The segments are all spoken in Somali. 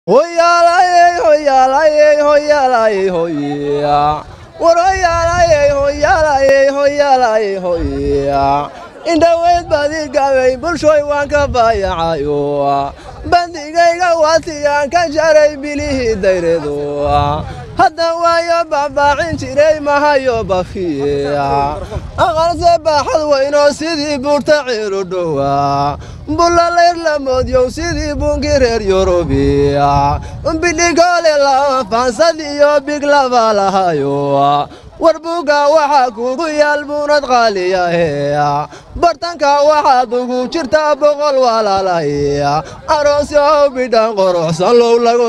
Hoyalaye, hoyalaye, hoyalaye, hoya. War hoyalaye, hoyalaye, hoyalaye, hoya. indhaweyd baad ii gabay bulshooy waan ka baayacayo bandigayga waatiyaan ka jaray bilihii dayreedu hadda waayo baabaacin jiray mahayo bafiya aqalse baaxad weynoo sidii buurta ciilu dhowa bullalayr la moodyow sidii buunkii reer yurubiya bidhigoole lama faansad iyo big laba lahayo war buugga waxaa kugu yaal buunad qaaliyahe bartanka waxaad ugu jirtaa boqol walaalaya aroos oo bidhan quruxsan low lagu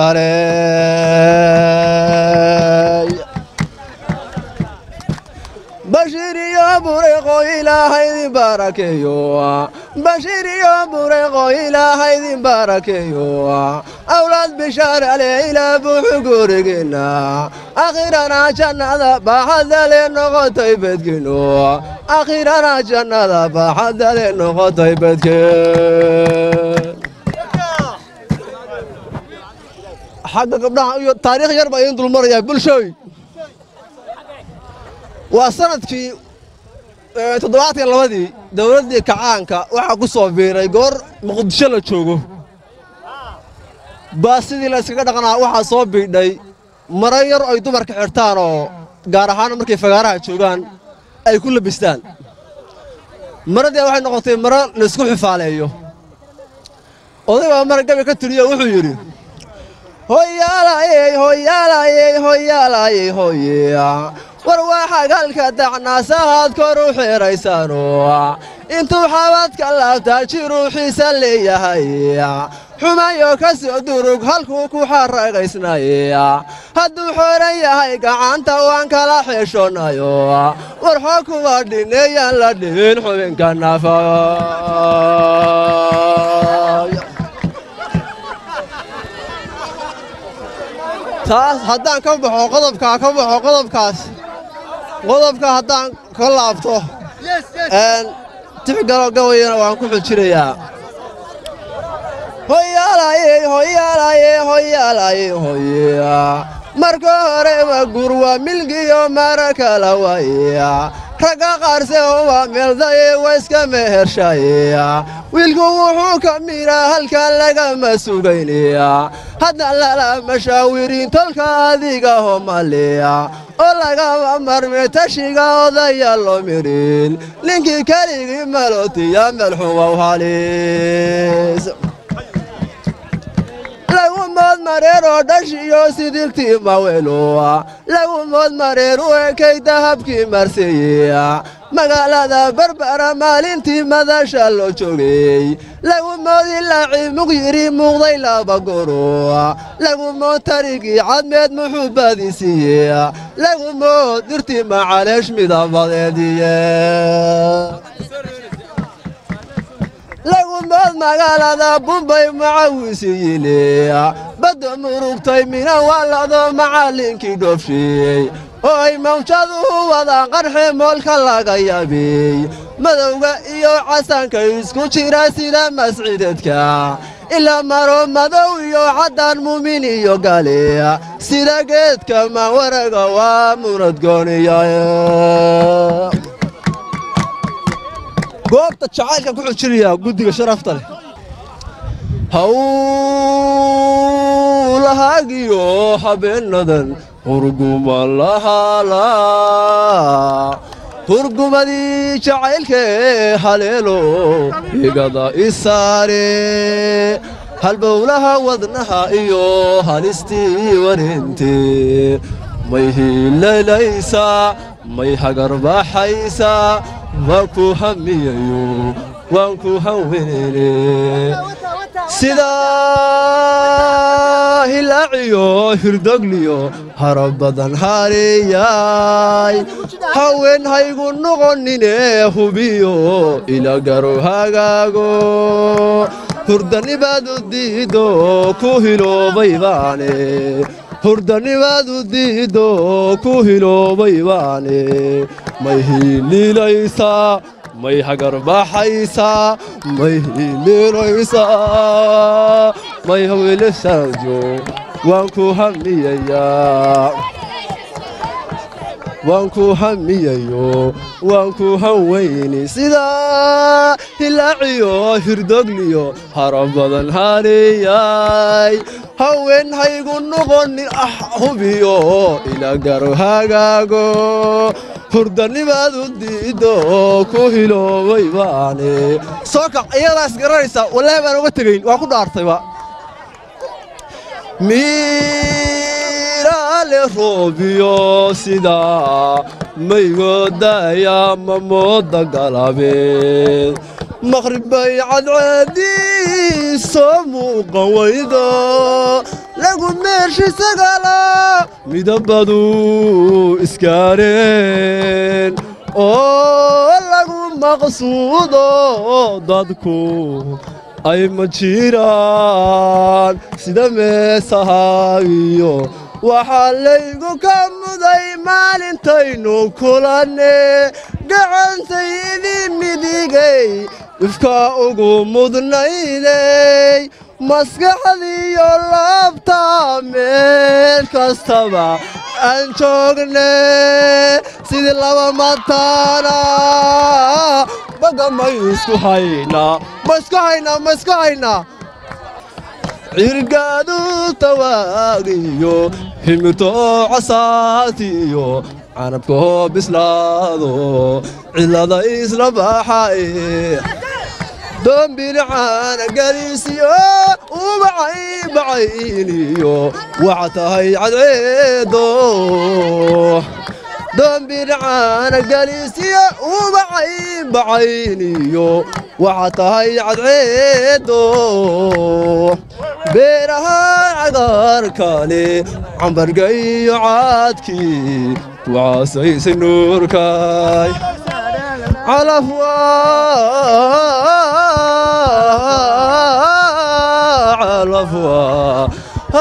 bishaarey bashiir iyo bureeqo ilaahaydin baarakeeyo bashiir iyo bureeqo ilaahaydin baarakeeyo awlaad bishaarale ilaa buuxu gurigiinna akhirana jannada baaxadale noqotay bedkino akhirana jannada baaxadale noqotay bedkeen xagga gabdhaha iyo taariikh yar baa idiin dulmarayaa bulshooy waa sanadkii toddobaadkan labadii dowladdii kacaanka waxaa ku soo biiray goor muqdisho la joogo baa sidii la yskaga dhaqnaa waxaa soo biidhay maro yar ay dumarka xirtaan oo gaar ahaan markay fagaaraha joogaan ay ku labistaan maradii waxay noqotay maro laysku xifaaleeyo oday baa mara gabi ka tiriyo wuxuu yidhi hoyaalayey hoyaalayey hoyaalayey hoya war waa xagaalka dacnaasahaad kor u xeeraysaano intuu xabadka laabtaa jiruuxiisa leeyahay xumayo ka soo durug halkuu ku xaragaysnay hadduu xooran yahay gacanta waan kala xeeshoonnayo war xoog kuwa dhineeyaan la dhihin xubinka nafa taas haddaan ka baxo qodobkaa ka baxo qodobkaas qodobka haddaan ka laabto tixgalo gabayana waan ku xujinayaa hoyaalayey hoyaalayey hoyaalayey hoya marka hore waa gur waa milgiyo mara kala waaya ragga qaarse waa meeldaye waa iska mehershaya wiilku wuxuu ka miraa halkan lagama sugaynaya hadda lala mashaawirin tolka adiga homaliya oo lagama marme tashiga odaya loo mirin ninkii keligii malootiya melxumow halis lagu mood mareer oo dhashiyo sidigtii maweeloa lagu mood mareer u ekay dahabkii marseeyeya magaalada barbara maalintii madasha loo joogay lagu mood ilaaci muqyiri muuqday laba goro lagu mood tarigii cadmeed muxuu baadisiiye lagu mood dirtii macaleesh midabadeediye lagu mood magaalada bumbay macawiisiyiile badda murugtay mina waalado macallinkii dhoofshiiyey oo ay mawjadu u wadaan qarxe moolka laga yaabey madowga iyo casaanka isku jira sida masciidadka ilaa maro madow iyo caddaan muumin iyo gale sida geedka mawaraga waa munadgooniya goobta jacaylkan ku xujinayaa guddiga sharafta leh hawlahaagiyo habeennadan hurguma lahaala hurgumadii jacaylkee haleelo igada isaare halbowlaha wadnaha iyo halistii wareentee may hiilalaysaa may hagarbaxaysaa waan ku hamiyayo waan ku hawenene sidaa hilaaciyo hirdogliyo hara badan hareeyaay haween haygu noqonine hubiyo ila garo hagaago hurdanibaadu diido ku hiloobay baane hurdanibaadu diido ku hiloobay baane may hiililaysaa may hagarbaxaysaa may hililaysaa may hawilisaajo waan ku hamiyayaa waan ku hamiyayo waan ku hanweyni sidaa hilaaciyo hirdogliyo hara badan hariyay haween haygu noqonin ah hubiyo ila garo hagaago hurdanimaadu diiddo ku hiloobay baane soo kac iyadaas garanaysaa wallaahi baan uga tegayn waan ku dhaartayba miiraale roobiyo sidaa maygoodaya mamooda galabeed maqribbay cadceedii soo muuqan waydo lagu meeshi sagala midabadu iskaareen oo lagu maqsuudo dadku ay ma jiraan sida meesahaagiyo waxaa laygu ka muday maalintaynu kulanne gacantaydii midigay ifka ugu mudnaydey maskaxdiiyo laabta meel kastaba aan joogne sidii laba mataana baga may isku haynaa ma isku haynaa ma isku haynaa cirgaadu tawaagiyo himirto casaatiyo canabkoo bislaado cilada isla baxay doombilicaana galiisiyo ubacay bacayniyo waxa tahay cadceedo doombilicaana galiisiyo ubacay bacayniyo waxa tahay cadceedo beeraha cagaarkale cambarga iyo caadkii wacasaysay nuurkay calafwa calafwa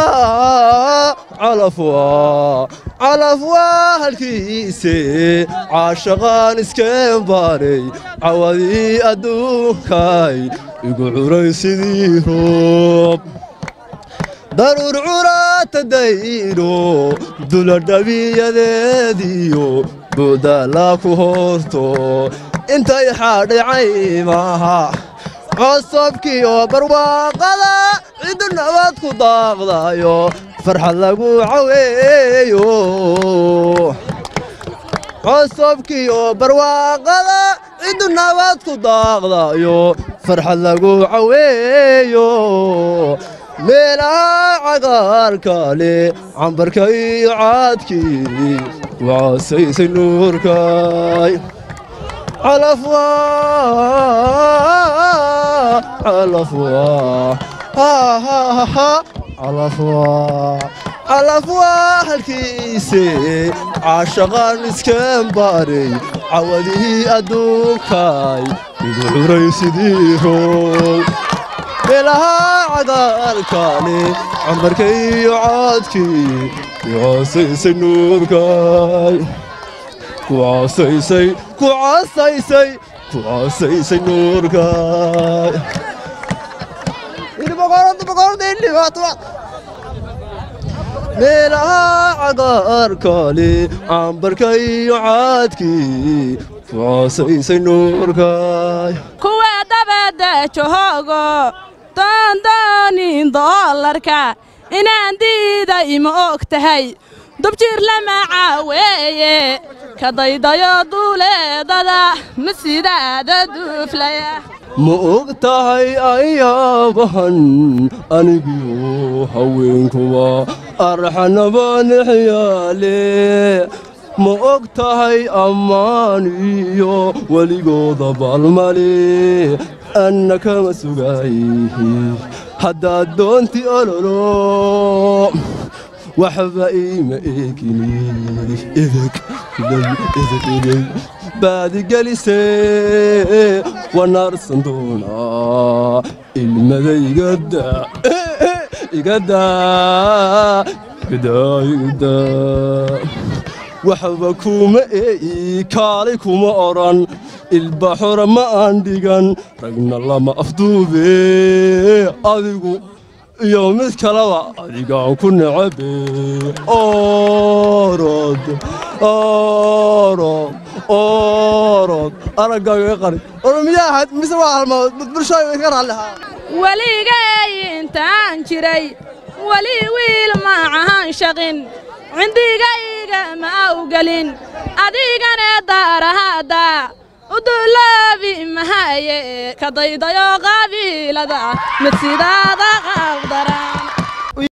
calafwa calafwa halkiise caashaqaan iskeen baaray cawadii adduunkay igu curay sidii roob daruur curaata dayno duladhabiyadeediyo buudala ku horto intay xaadhay caymaha cosabkiyo barwaaqada ciddu nabad ku daaqdayo farxad lagu caweeyo cosabkiyo barwaaqada ciddu nabad ku daaqdayo farxad lagu caweeyo meelaha cagaarkale cambarka iyo caadkii wacasaysay nuurkay calafwa calafwa calafwa calafwa halkiise caashaqaan iskeen baaray cawadihii adduunkay igu curay sidii row meelaha cagaarkale cambarka iyo caadkii kucasaysay nuurkay kucasaysay kucasaysay kucasaysay nuurkay meelaha cagaarkale cambarka iyo caadkii kucasaysay nuurkay kuwa dabadda joogo doondoonin doolarka inaan diiday ma og tahay dubjir lama caaweeye ka daydayo duuleedada ma sidaada duuflaya ma og tahay ayaabahan anigiyo haweenkuba arxanabanaxyaale ma og tahay ammaan iyo weligooda baalmale anna kama sugaayihi haddaad doonti ololo waxba iima eegini edeg edeg edeg baadigelisee wanaarsan doonaa ilmada igada igada igada igada waxba kuma eeyi kaalay kuma odhan ilbaxora ma aan dhigan ragna lama afduube adigu iyo mid kaleba adigaan ku necabe orod orod orod araggaaga qari oromiyaa ahayd mise waa halmaad bulshada iska raallihaa weligay intaan jiray weli wiil ma ahan shaqin cindigayga ma awgelin adigane daarahadda udulaabi mahaye ka daydayo qabiilada mid sidaada qabdara